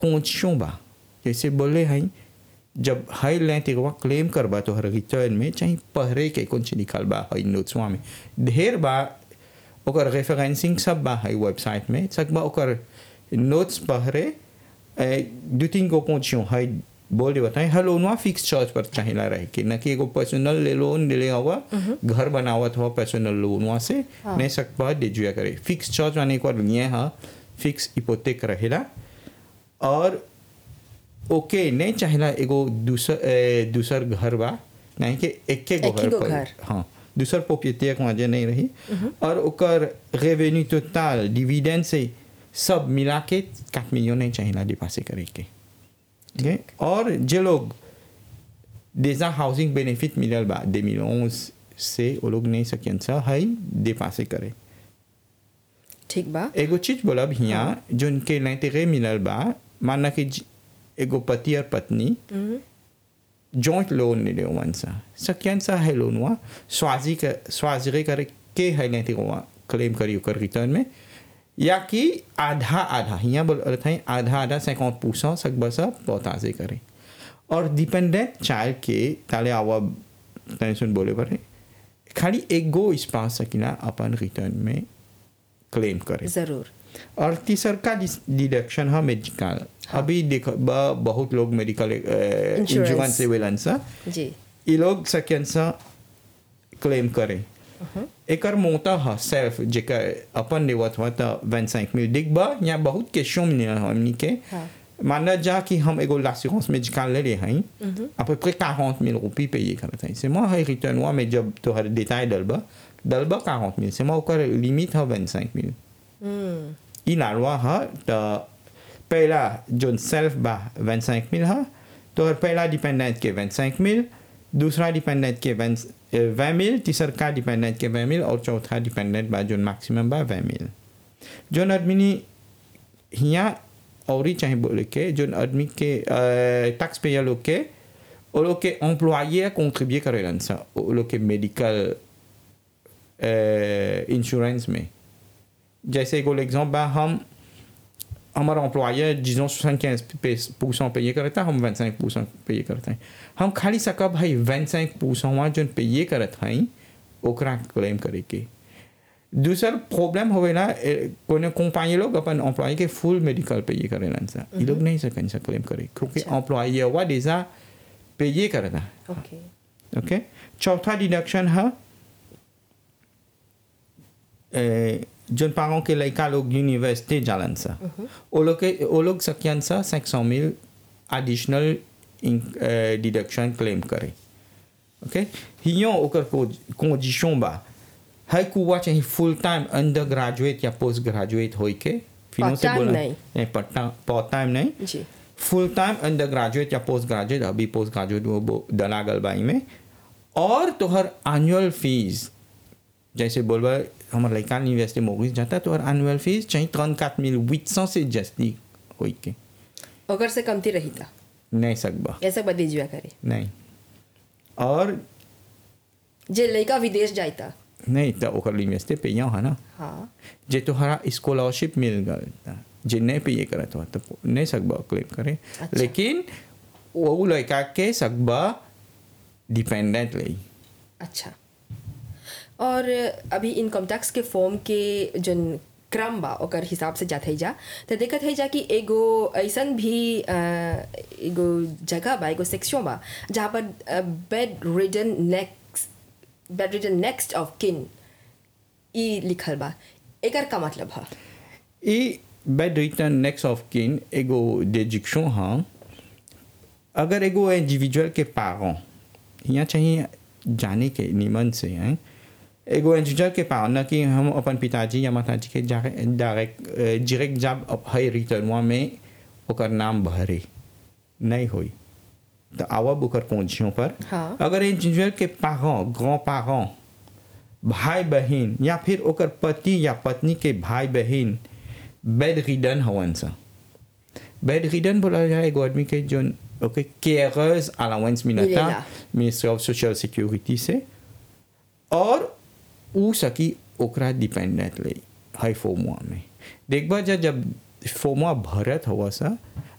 कौचियों बा जैसे बोले हैं जब हाई लें तेरवा क्लेम करबा तो हर रिटर्न में चाहे पहरे के कौन सी निकाल बा हाई नोट्सवा में ढेर बा ओकर रेफरेंसिंग सब बा हाई वेबसाइट में सकबा ओकर नोट्स पहरे ए, दू तीन गो कौचियों हाई बोल दे बताए हर लोनवा फिक्स चार्ज पर चाहिए रहे कि न कि एगो पर्सनल ले लोन ले ले हुआ घर बनावत हुआ पर्सनल लोनवा से नहीं सकबा दे जुआ करे फिक्स चार्ज माने एक बार लिए हाँ फिक्स इपोतेक रहेला और ओके नहीं चाहिए एगो दूसर ए, दूसर घर बा नहीं कि एक के एक ही गो पर घर। हाँ दूसर प्रोपिएटियर वहाँ नहीं रही और ओकर रेवेन्यू टोटल डिविडेंड से सब मिला के सात मिलियन नहीं चाहिए डिपासे करे के ठीक है और जो लोग déjà हाउसिंग बेनिफिट मिलल बा 2011 से वो लोग नहीं सकियन सा हाई डिपासे करे ठीक बा एगो चीज बोलब हियाँ जोन के लैतरे मिलल बा माना कि ज- एगो पति और पत्नी जॉइंट लोन ले वन सा सकियन सा है लोन हुआ स्वाजी के स्वाजरे करे के है लैते हुआ क्लेम करी ओकर रिटर्न में या कि आधा आधा हियाँ बोल रहे थे आधा आधा सैकौन पूछा सकबा सा पौताजे करे और डिपेंडेंट चाइल्ड के ताले आवा टेंशन बोले पर खाली एक गो इस पास सकिना अपन रिटर्न में क्लेम करे जरूर और तीसर का डिडक्शन है मेडिकल अभी देखो ब- बहुत लोग मेडिकल इंश्योरेंस से वेलन सा जी ये लोग सकें सा क्लेम करे एकर मोटा है सेल्फ जेकर अपन लेवत हुआ तो वन सैंक मिल दिख बा या बहुत क्वेश्चन मिले हमनी के हाँ। माना जा कि हम एगो l'assurance médicale ले ले हैं à peu près 40 000 रुपये payer करते हैं c'est moi है रिटर्न हुआ mais जब तो हर détail डलबा डलबा 40 000 c'est moi ओकर लिमिट है 25 000 हम्म ई la loi है तो पहला जो सेल्फ बा 25 000 है तो हर पहला डिपेंडेंट के 25 000 दूसरा डिपेंडेंट के 20 000 तीसरा का डिपेंडेंट के 20 000 और चौथा डिपेंडेंट बा जो मैक्सिमम बा 20 000 जो आदमी हियाँ और ही चाहे बोले के जो आदमी के टैक्स पेयर लोग के वो लोग के एम्प्लॉये कंट्रीब्यूए करेलन सा वो लोग के मेडिकल इंश्योरेंस में जैसे एगो एग्जाम्पल बा हम हमारा एम्प्लॉयर जिसों सोixante quinze परसेंट पे करता है हम 25 परसेंट पे करते हैं हम खाली सका भाई 25 परसेंट वहाँ जो पे करत हैं ओकरा क्लेम करे के दूसर प्रॉब्लम होवेला कोनो कंपनी लोग अपन एम्प्लॉय के फुल मेडिकल पे करेलन सा ये लोग नहीं सकन सा क्लेम करे क्योंकि एम्प्लॉय हुआ डेजा पे करता ओके ओके चौथा डिडक्शन है ए, जोन पारों के लड़का लोग यूनिवर्सिटी जालन सा वो लोग के वो लोग सकियन सा cinq cent mille additional deduction claim करे ओके हियों ओकर कंडीशन बा है कुआ चाहिए फुल टाइम अंडर ग्रेजुएट या पोस्ट ग्रेजुएट होई के फिनो से Part-time बोला नहीं। नहीं पार्ट टाइम नहीं जी फुल टाइम अंडर ग्रेजुएट या पोस्ट ग्रेजुएट अभी पोस्ट ग्रेजुएट वो वो डला गल बाई में और तोहर एनुअल फीस जैसे बोलबा हमारे लड़का यूनिवर्सिटी मोगिस जाता है तोहर एनुअल फीस चाहिए तीन काट मिल हुit सौ से जस्ती होई के अगर से कमती रही था नहीं सकबा ऐसा बदली जुआ करे नहीं और जे लड़का विदेश जाता नहीं तो ओकर यूनिवर्सिटी पे है ना हाँ जे तोहरा स्कॉलरशिप मिल गल ता, जे नहीं पे ये करत हो तो नहीं सकबा क्लेम करे अच्छा। लेकिन वो लड़का के सकबा डिपेंडेंट ले अच्छा और अभी इनकम टैक्स के फॉर्म के जन क्रम बा ओकर हिसाब से जात है जा तो देखत है जा कि एगो ऐसन भी अ, एगो जगह बा एगो सेक्शन बा जहाँ पर bedridden next bedridden next of kin ई लिखल बा एकर का मतलब है ई बेड रिटर्न नेक्स्ट ऑफ किन एगो डिजिक्शन हाँ अगर एगो इंडिविजुअल के पारों यहाँ चाहिए जाने के निमन से हैं एगो इंडिविजुअल के पारों न कि हम अपन पिताजी या माताजी के डायरेक्ट डायरेक्ट जब है रिटर्नवा में ओकर नाम भरे नहीं होई तो आवब ओकर पहुँचियों पर हाँ। अगर इंडिविजुअल के पारों ग्रॉ पारों भाई बहन या फिर ओकर पति या पत्नी के भाई बहन बेड रिडन हवन सा बेड रिडन बोला जाए एगो आदमी के जो ओके केयरर्स अलाउंस मिलता मिलेला। मिनिस्ट्री ऑफ सोशल सिक्योरिटी से और ऊ सकी ओकरा डिपेंडेंट ले हाई फोमुआ में देखबा जा जब फोमुआ भरत हुआ सा